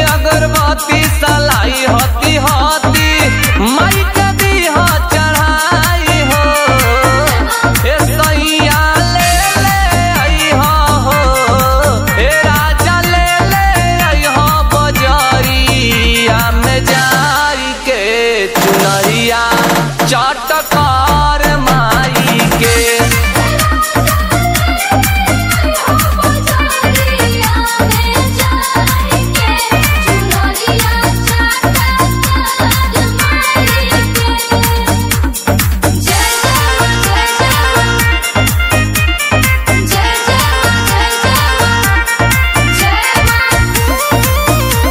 अगरबत्ती सलाई हती हती माई के दीह चढ़ाई हो ए सैया ले ले अइहा हो ए राजा ले ले अइहा बजरिया में जाई के चुनरिया चटकार माई के बजारिया में जाएंगे चुनरिया चाटा कर माई के जय जय जय जय जय जय जय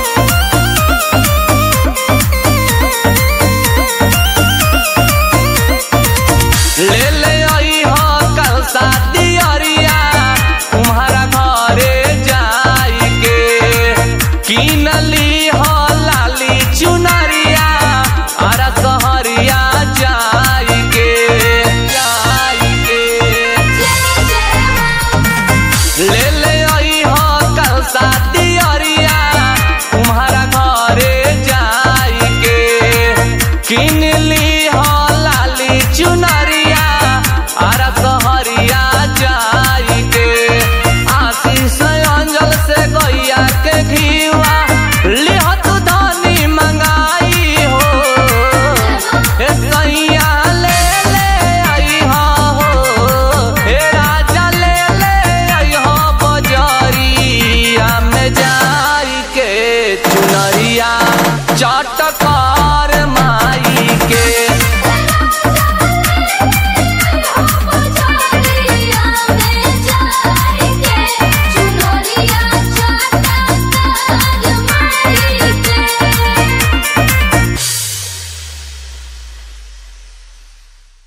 ले ले आई हो कल शादी अरिया तुम्हारा घरे जाई के किनली हो लाली चुनरिया अरा सहरिया जाई के जाई के ले ले आई हो कल शादी अरिया तुम्हारा घरे जाई के किन ली हो लाली चुनरिया अरा सहरिया जाई के आशीष अंजल से गैया के घीवा लिहत धनी मंगाई हो ए सैया ले ले अइहा हो ए राजा ले ले अइहा बजरिया में जाई के चुनरिया चटका